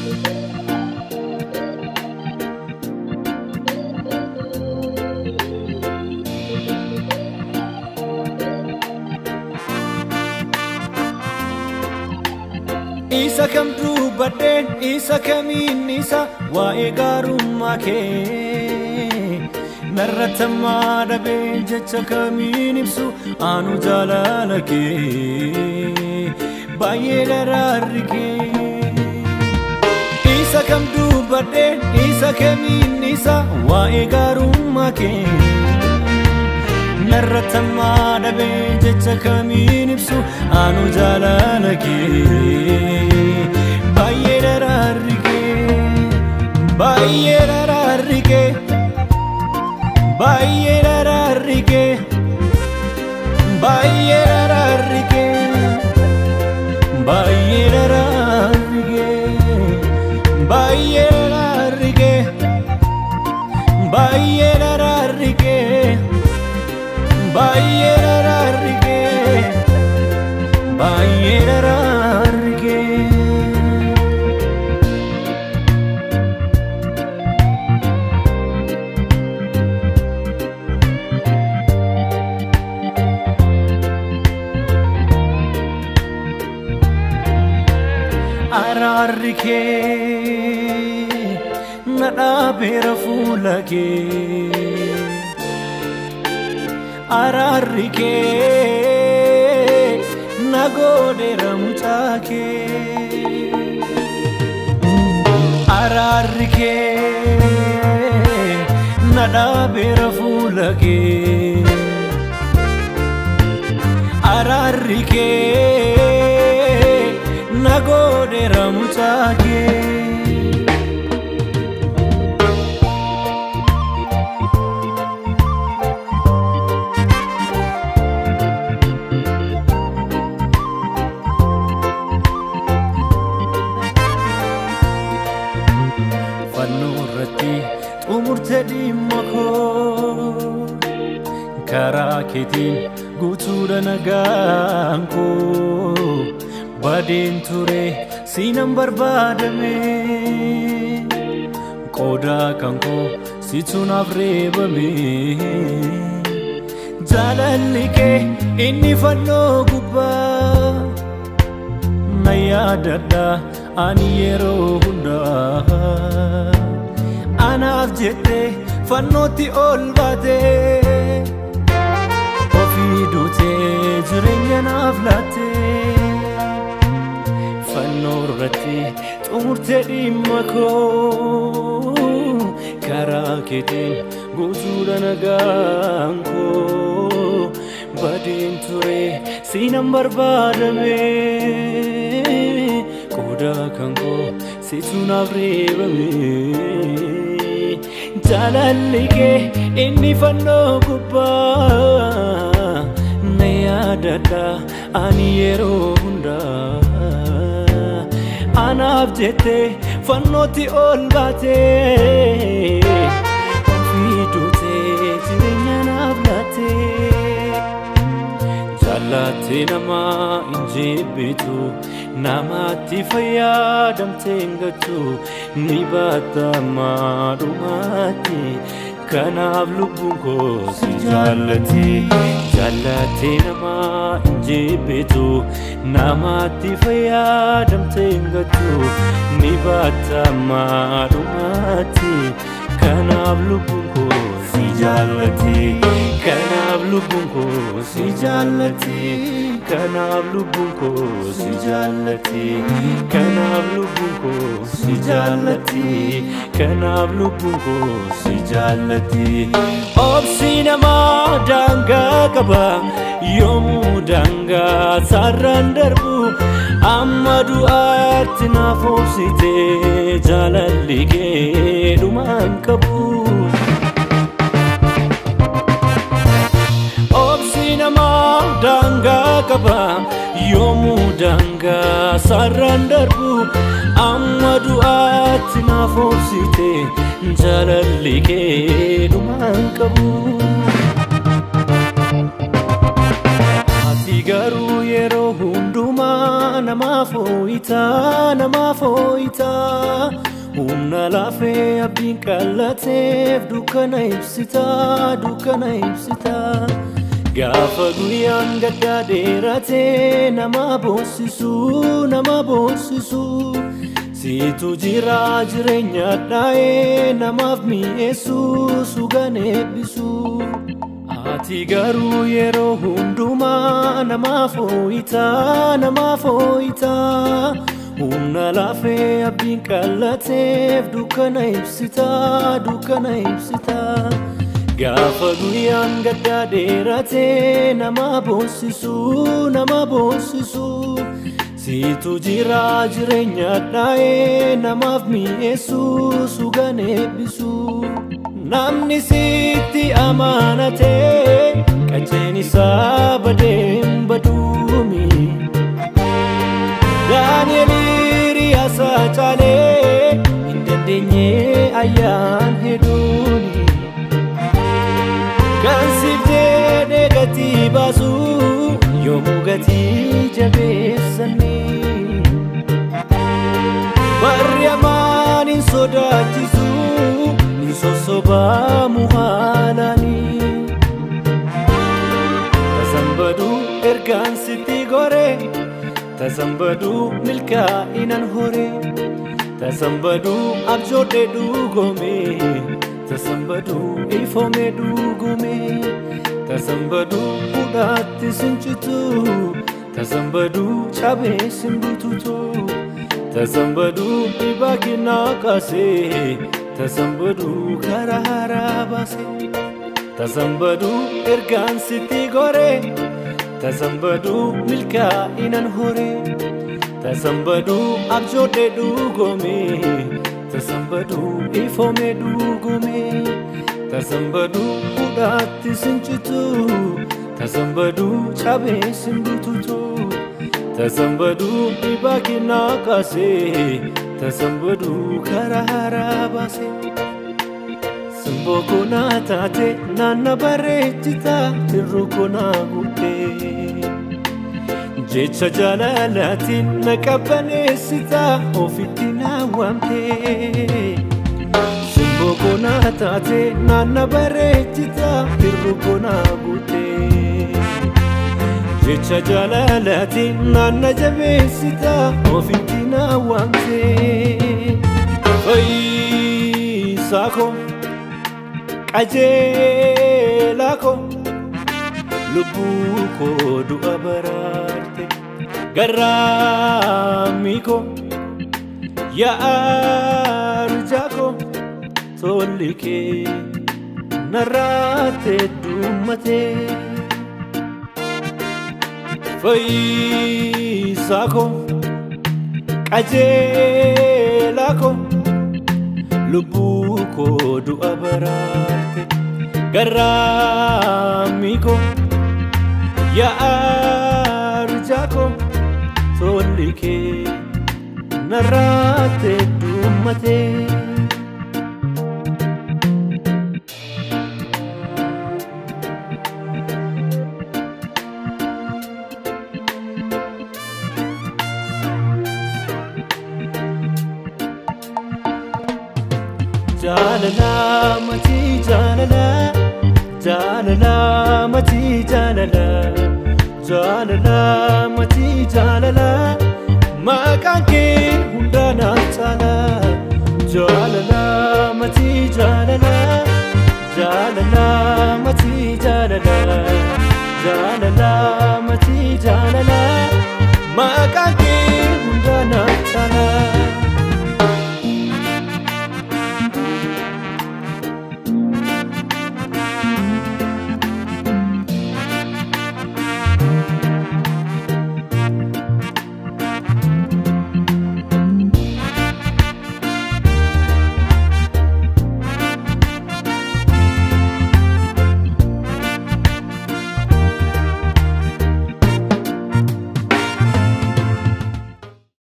Isa kam dubbadheen isa kamiin isa waa'ee gaarummaa kee narratammaa dhabee jecha kamiin ibsu aanu jaalala kee baay'ee daraarri kee isa kam dubbadheen isa kamiin isa waa'ee gaarummaa kee narratammaa dhabee jecha kamiin ibsu aanu jaalala kee baay'ee daraarri kee baay'ee daraarri kee baay'ee daraarri kee baay'ee daraarri kee baay'ee daraarri kee baay'ee daraarri kee baay'ee daraarri kee baay'ee daraarri kee baay'ee daraarri kee. araarri kee na dhaabeera fuula kee araarri kee na godheera mucaa kee araarri kee na dhaabeera fuula kee araarri kee na godheera mucaa kee fannoo irratti xumurte dhimma koo karaa keetiin guutuudha nagaan koo badeen ture siinan barbaadame qoodaa kan koo situ naaf reebame jaalalli kee inni fannoo gubbaa na yaadadha ani yeroo hundaa anaaf jette fannootti ol baate ofii duutee jireenya naaf laatte fannoo irratti xumurte dhimma koo karaa keetiin guutuudha nagaan koo badeen ture siinan barbaadame qoodaa kan koo situ naaf reebame jaalalli kee inni fannoo gubbaa na yaadadha ani yeroo hundaa anaaf jette fannootti ol baate ofii duutee jireenya naaf laatte jaallatte namaa hin jibbitu namaatti fayyadamtee hin gattu ni baatta maalumaatti kanaaf lubbuun koo si jaallate jaallatte namaa hin jibbitu namaatti fayyadamtee hin gattu ni baatta maalumaatti kanaaf lubbuun koo si jaallate kanaaf lubbuun koo si jaallate kanaaf lubbuun koo si jaallate kanaaf lubbuun koo si jaallate kanaaf lubbuun koo si jaallate obsi namaa daangaa qaba yoomuu daangaa sarraan darbu amma du'aatti naaf obsite jaalalli kee dhumaan qabu. obsi namaa daangaa qaba yoomuu daangaa sarraan darbu amma du'aatti naaf obsite jaalalli kee dhumaan qabu. Ati garuu yeroo hundumaa namaaf hoo'itaa namaaf hoo'itaa humna laafee abdiin qallateef dukkana ibsitaa dukkana ibsitaa gaafa guyyaan gaddaa dheeratee nama boonsisuu nama boonsisuu siitu jira jireenya dhaa'ee namaaf mi'eessuu sugan eebbisuu ati garuu yeroo hundumaa namaaf hoo'itaa namaaf hoo'itaa humna laafee abdiin qallateef dukkana ibsitaa dukkana ibsitaa gaafa guyyaan gaddaa dheeratee nama boonsisuu nama boonsisuu siitu jira jireenya dhaa'ee namaaf mi'eessuu sugan eebbisuu namni sitti amaanatee qacceen isaa badeem baduumi daani'eliiri asaa caalee hin dandeenye ayyaan hedduuni kan siif jedhee gatii baasu yoomuu gatii jabeessanii barri amaan hin sodaachisu hin sossobaamu haalanii tasambaduu ergaan sitti goree tasambaduu milkaa'inan horee tasambaduu abjoodhee dhugoomee tasambaduu ifoomee dhugoomee tasambaduu hudhaatti sincitu tasambaduu cabee simbututu tasambaduu dhibaa kinnaa kaasee tasambaduu karaa haaraa baasee tasambaduu ergaan sitti goree tasambaduu milkaa'inan horee tasambaduu abjoodhee dhugoomee tasambaduu ifoomee dhugoomee tasambaduu hudhaatti sincitu tasambaduu cabee simbututu tasambaduu dhibaa kinnaa kaasee tasambaduu karaa haaraa baasee. Simboo konaa taate naanna bareechita tirru konaa guutee jecha jaalalaatiin na qabbaneessita ofitti na waamtee. Simboo konaa taate naanna bareechita tirru konaa guutee jecha jaalalaatiin naanna jabeessita ofitti na waamtee. Fayyisaa koo. qajeelaa koo lubbuu koo du'a baraarte garraamii koo yaa'arjaa koo tolli kee narraate dummatee fayyisaa koo qajeelaa koo lubbuu koo du'a baraarte garraamii koo yaa'arjaa koo tolli kee narraate dummatee. jaalala matii jaalala jaalala matii jaalala jaalala matii jaalala maqaan kee